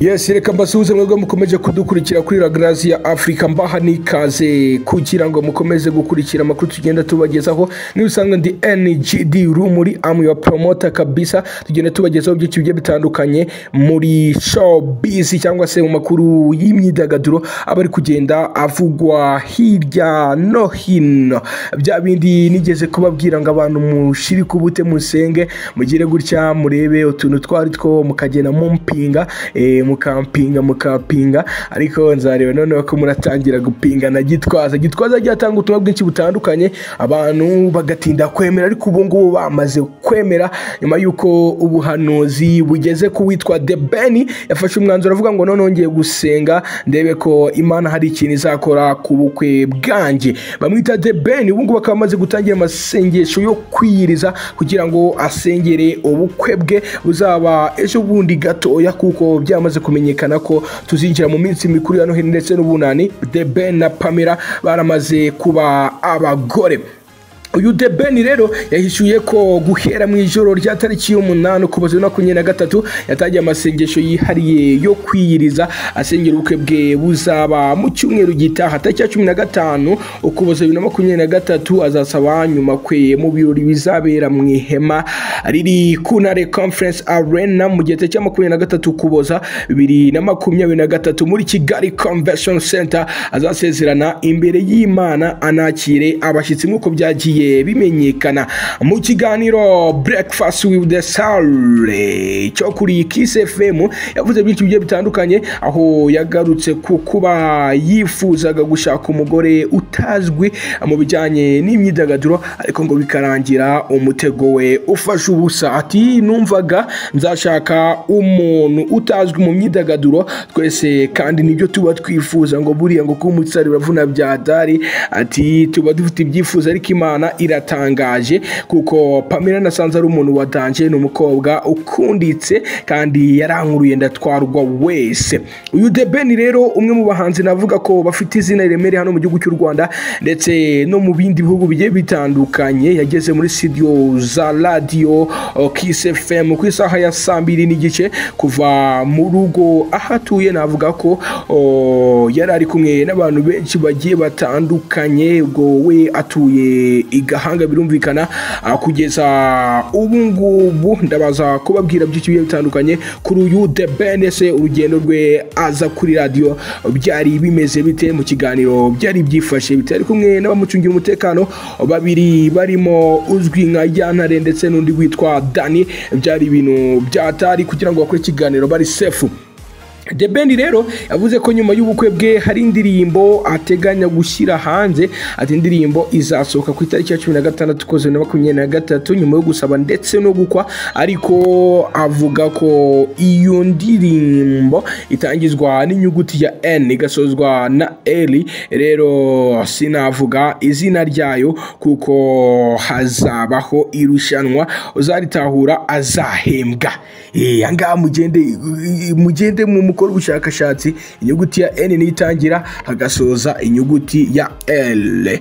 Yes, reka mbasuhuze mwebwe mukomeje kudukurikira kuri La Grace ya Africa mbaha nikaze kugira ngo mukomeze gukurikira amakuru tugenda tubagezaho n'ubusanzwe ndi NGD Rumuri am your promoter kabisa tugenda tubagezaho byinshi bigiye bitandukanye muri showbiz cyangwa se mu makuru y'imyidagaduro aba ari kugenda avugwa hirya no hino bya bindi nigeze kubabwira ngo abantu mushiri kubute musenge mugire gutya murebe utuntu twari two mukagenda mumpinga eh, mukampinga mukapinga ariko nzareba noneho ko muratangira gupinga na gitwaza gitwaza agiye atanga ubutumwa bwinshi butandukanye abantu bagatinda kwemera ariko ubu ngubu bamaze kwemera nyuma y'uko ubuhanuzi bugeze ku witwa the ben yafashe umwanzuro avuga ngo noneho ngiye gusenga ndebe ko imana hari ikintu izakora ku bukwe bwanjye bamwita the ben ubu ngubu akaba amaze gutangira amasengesho yo kwiyiriza kugira ngo asengere ubukwe bwe buzaba ejo bundi gatoya kuko byamaze kumenyekana ko tuzinjira mu minsi mikuru ya noheli ndetse n'ubunani the ben na pamela baramaze kuba abagore uyu The Ben rero yahishuye ko guhera mu ijoro rya tariki y'umunani ukuboza na makumyabiri na gatatu yatangiye amasengesho yihariye yo kwiyiriza asengera ubukwe bwe buzaba mu cyumweru gitaha tariki ya cumi na gatanu ukuboza bibiri na makumyabiri na gatatu azasaba nyuma kwe mu birori bizabera mu ihema riri kunare conference arena mu gihe tariki ya makumyabiri na gatatu ukuboza bibiri na makumyabiri na gatatu muri kigali convention center azasezerana imbere y'imana anakire abashyitsi nk'uko byagiye bigiye bimenyekana mu kiganiro breakfast with the soul cyo kuri kiss fm yavuze byinshi bigiye bitandukanye aho yagarutse ku kuba yifuzaga gushaka umugore utazwi mu bijyanye n'imyidagaduro ariko ngo bikarangira umutego we ufashe ubusa ati numvaga nzashaka umuntu utazwi mu myidagaduro twese kandi nibyo tuba twifuza ngo buriya ngo kuba umutsari uravuna bya dari ati tuba dufite ibyifuzo ariko imana iratangaje kuko pamela nasanze ari umuntu watanje ni umukobwa ukunditse kandi yarankuruye ndatwarwa wese uyu debeni rero umwe mu bahanzi navuga ko bafite izina riremereye hano mu gihugu cy'u rwanda ndetse no mu bindi bihugu bigiye bitandukanye yageze muri studio za radio kiss fm ku isaha ya saa mbiri n'igice kuva mu rugo aho atuye navuga ko o, yari ari kumwe n'abantu benshi bagiye batandukanye ubwo we atuye i gahanga birumvikana ah, kugeza ubu ngubu ndabaza kubabwira byinshi bigiye bitandukanye kuri uyu the ben se urugendo rwe aza kuri radiyo byari bimeze bite mu kiganiro byari byifashe bite ari kumwe n'abamucungira umutekano babiri barimo uzwi nka yantare ndetse n'undi witwa dani byari ibintu byatari kugira ngo bakore ikiganiro bari sefu The Ben rero yavuze ko nyuma y'ubukwe bwe hari indirimbo ateganya gushyira hanze ati indirimbo izasohoka ku itariki ya cumi na gatandatu ukwezi na makumyabiri na gatatu nyuma yo gusaba ndetse no gukwa ariko avuga ko iyo ndirimbo itangizwa n'inyuguti ya N igasozwa na L rero sinavuga izina ryayo kuko hazabaho irushanwa uzaritahura azahembwa eh angaha mugende mugende mu gukora ubushakashatsi inyuguti ya n niyo itangira hagasoza inyuguti ya l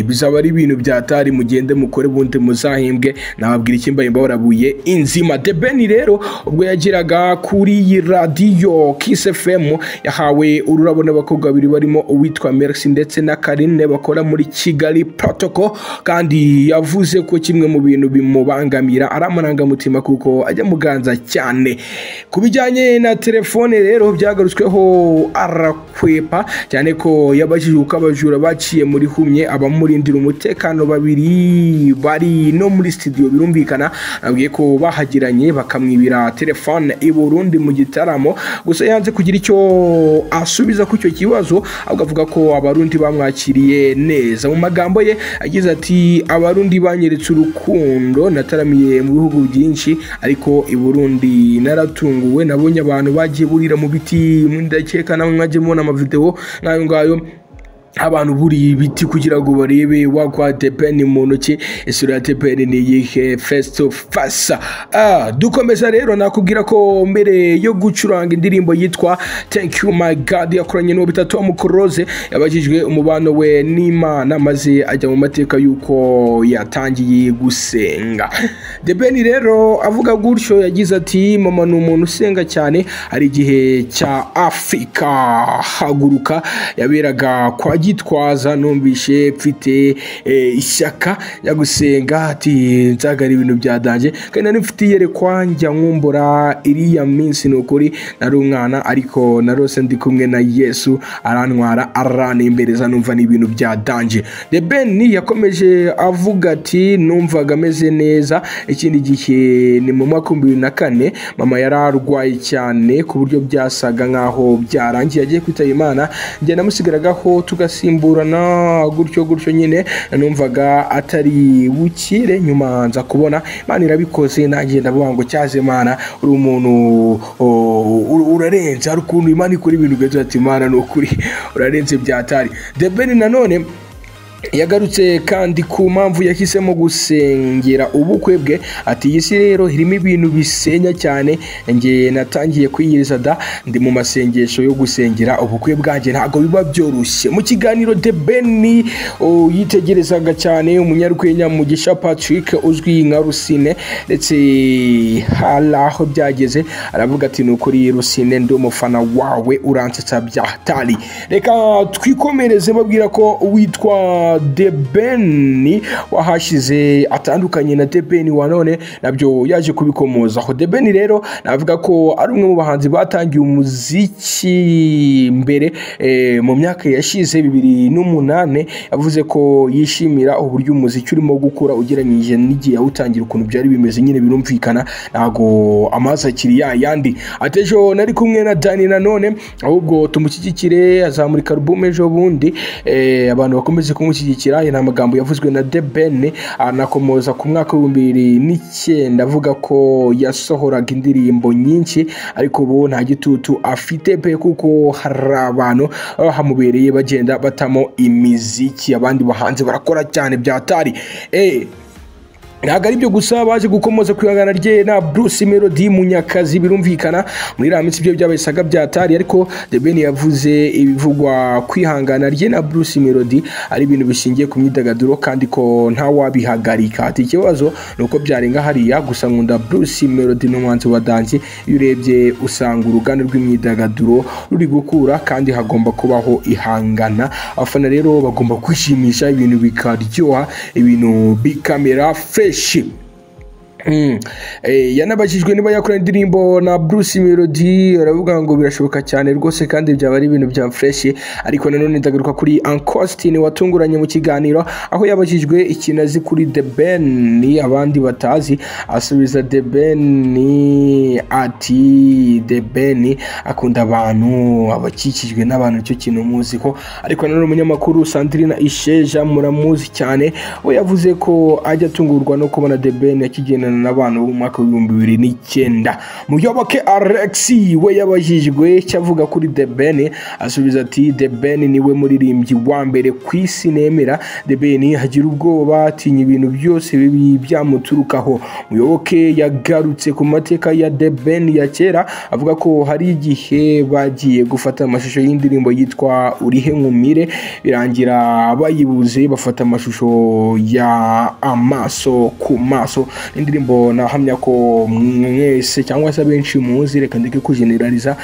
bizaba ari ibintu byatari mugende mukore ubundi muzahembwe nababwira ikimbahimba warabuye inzima the ben rero ubwo yageraga kuri iyi radiyo kiss fm yahawe ururabo n'abakobwa babiri barimo uwitwa mercy ndetse na karine bakora muri kigali protocol kandi yavuze ko kimwe mu bintu bimubangamira ari amarangamutima kuko ajya muganza cyane ku bijyanye na telefone rero byagarutsweho arakwepa cyane ko yabajije uko abajura baciye muri humye abamurindira umutekano babiri bari no muri studio birumvikana nabwiye ko bahagiranye bakamwibira telefone i Burundi mu gitaramo gusa yanze kugira icyo asubiza ku icyo kibazo ahubwo avuga ko abarundi bamwakiriye neza mu magambo ye agize ati abarundi banyeretse urukundo nataramiye mu bihugu byinshi ariko i Burundi naratunguwe nabonye abantu bagiye burira mu biti ndakeka nawe mwajye mubona amavideo nk'ayo ngayo abantu buriye ibiti kugira ngo barebe wagwa tepeni mu ntoki isura ya tepeni ni iyihe face to face ah, dukomeza rero nakubwira ko mbere yo gucuranga indirimbo yitwa thank you my god yakoranye n'uwo bita tom close yabajijwe umubano we n'imana maze ajya mu mateka y'uko yatangiye gusenga debeni rero avuga gutyo yagize ati mama ni umuntu usenga cyane hari igihe cya afurika haguruka yaberaga kwa gitwaza numvishe mfite eh, ishyaka rya gusenga ati nzagara ibintu byadanje kandi nari mfite iyerekwa njya nkumbura iriya minsi ni ukuri nari umwana ariko narose ndi kumwe na yesu arantwara arantembereza numva ni ibintu byadanje the ben yakomeje avuga ati numvaga ameze neza ikindi gihe ni mu mwaka w'ibihumbi bibiri na kane mama yari arwaye cyane ku buryo byasaga nk'aho byarangiye agiye kwitaba imana njye namusigaragaho tugasimburana gutyo gutyo nyine numvaga atari bukire nyuma nza kubona imana irabikoze nanjye ndavuga ngo cyaze imana uri umuntu o, ur- urarenze hari ukuntu imana ikora ibintu ugagira ati imana ni ukuri urarenze byatari debeni nanone yagarutse kandi ku mpamvu yahisemo gusengera ubukwe bwe ati iyi si rero irimo ibintu bisenya cyane njye natangiye kwiyiriza da ndi mu masengesho yo gusengera ubukwe bwanjye ntabwo biba byoroshye mu kiganiro de beni oh, yitegerezaga cyane umunyarwenya mugisha patrick uzwi nka rusine ndetse hari aho byageze aravuga ati ni ukuri rusine ndi umufana wawe uransetsa byatari reka twikomereze babwira ko witwa debeni wahashyize atandukanye na debeni wa none nabyo yaje kubikomozaho debeni rero navuga ko ari umwe mu bahanzi batangiye umuziki mbere eh, mu myaka yashize bibiri n'umunani yavuze ko yishimira uburyo umuziki urimo gukura ugereranyije n'igihe yawutangira ukuntu byari bimeze nyine birumvikana ntabwo amazi akiri ya yandi ati ejo nari kumwe na dani nanone ahubwo tumushyigikire azamurika alubumu ejo bundi eh, abantu bakomeze kumushyigikira aya ni amagambo yavuzwe na de ben anakomoza ku mwaka w'ibihumbi bibiri n'icyenda avuga ko yasohoraga indirimbo nyinshi ariko ubu nta gitutu afite pe kuko hari abantu baba hamubereye bagenda batamo imiziki abandi bahanzi barakora cyane byatari eh ntabwo ari byo gusa baje gukomoza ku ihangana rye na bruce melody munyakazi birumvikana muri iriya minsi ibyo byabaye isaga byatari ariko the ben yavuze ibivugwa ku ihangana rye na bruce melody ari ibintu bishingiye ku myidagaduro kandi ko ntawabihagarika ati ikibazo ni uko byarenga hariya gusa nkunda bruce melody n'umuhanzi wa dansi iyo urebye usanga uruganda rw'imyidagaduro ruri gukura kandi hagomba kubaho ihangana abafana rero bagomba kwishimisha ibintu bikaryoha ibintu bikamera freshi Mm. Eh, yanabajijwe niba yakora indirimbo na Bruce Melody aravuga ngo birashoboka cyane rwose kandi byaba ari ibintu bya fresh ariko nanone ndagaruka kuri Ancostin watunguranye mu kiganiro aho yabajijwe ikintu azi kuri The Ben abandi batazi asubiza The Ben ati The Ben akunda abantu abakikijwe n'abantu icyo kintu muzi ko ariko nanone umunyamakuru Sandrina Isheja muramuzi cyane we yavuze ko ajya atungurwa no kubona The Ben yakigendana kugendana n'abantu bo mu mwaka w'ibihumbi bibiri n'icyenda muyoboke alex we yabajijwe icyo avuga kuri the ben asubiza ati the ben niwe muririmbyi wa mbere ku isi nemera the ben agira ubwoba atinya ibintu byose bibi byamuturukaho muyoboke yagarutse ku mateka ya the ben ya kera avuga ko hari igihe bagiye gufata amashusho y'indirimbo yitwa urihe nkumire birangira bayibuze bafata amashusho ya amaso ku maso indirimbo nahamya ko mwese cyangwa se abenshi muzi reka ndeke kujeneraliza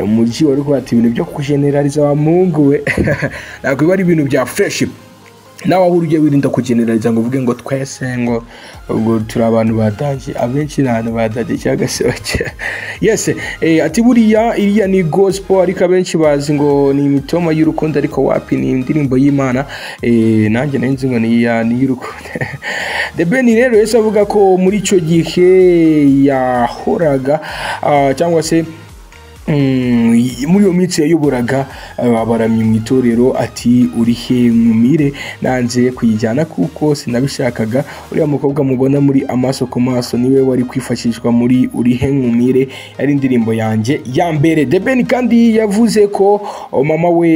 umujyi wari kuhata ibintu byo kujeneraliza wa mungu we ntabwo biba ari ibintu bya fresh nawe aho ujya wirinda kujeneraliza ngo uvuge ngo twese ngo ubwo turi abantu badage abenshi ni abantu badage cyangwa se bake yes eh, ati buriya iriya ni gospel ariko abenshi bazi ngo ni imitoma y'urukundo ariko wapi ni indirimbo y'imana eh, nanjye nari nzi ngo ni iya- ni iy'urukundo the ben rero yahise avuga ko muri icyo gihe yahoraga ah, cyangwa se Mm, muri iyo minsi yayoburaga abaramyi mu itorero ati uri he mwumire nanze kuyijyana kuko sinabishakaga uriya mukobwa mubona muri amaso ku maso niwe wari kwifashishwa muri uri he mwumire yari indirimbo yanjye ya mbere The Ben kandi yavuze ko oh, mama we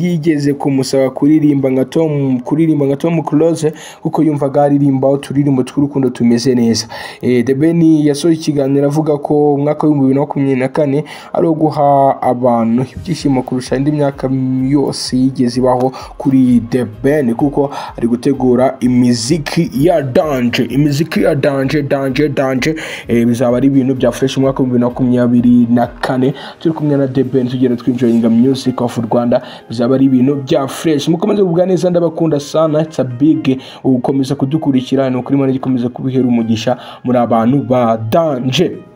yigeze kumusaba kuririmba nka Tom kuririmba nka Tom Close kuko yumvaga aririmba uturirimbo tw'urukundo tumeze neza eh, The Ben yasoje ikiganiro avuga ko umwaka w'ibihumbi bibiri na makumyabiri na kane ari uwo guha abantu ibyishimo kurusha indi myaka yose yigeze ibaho kuri The Ben kuko ari gutegura imiziki ya danje imiziki ya danje danje danje eh, bizaba ari ibintu byafashe umwaka w'ibihumbi bibiri na makumyabiri na kane turi kumwe na The Ben tugenda twinjoyinga music of Rwanda bizaba ari ibintu bya fresh mukomeze kugubwa neza ndabakunda sana it's a big ukomeza kudukurikira ni ukuri Imana igikomeza kubihera umugisha muri abantu ba danje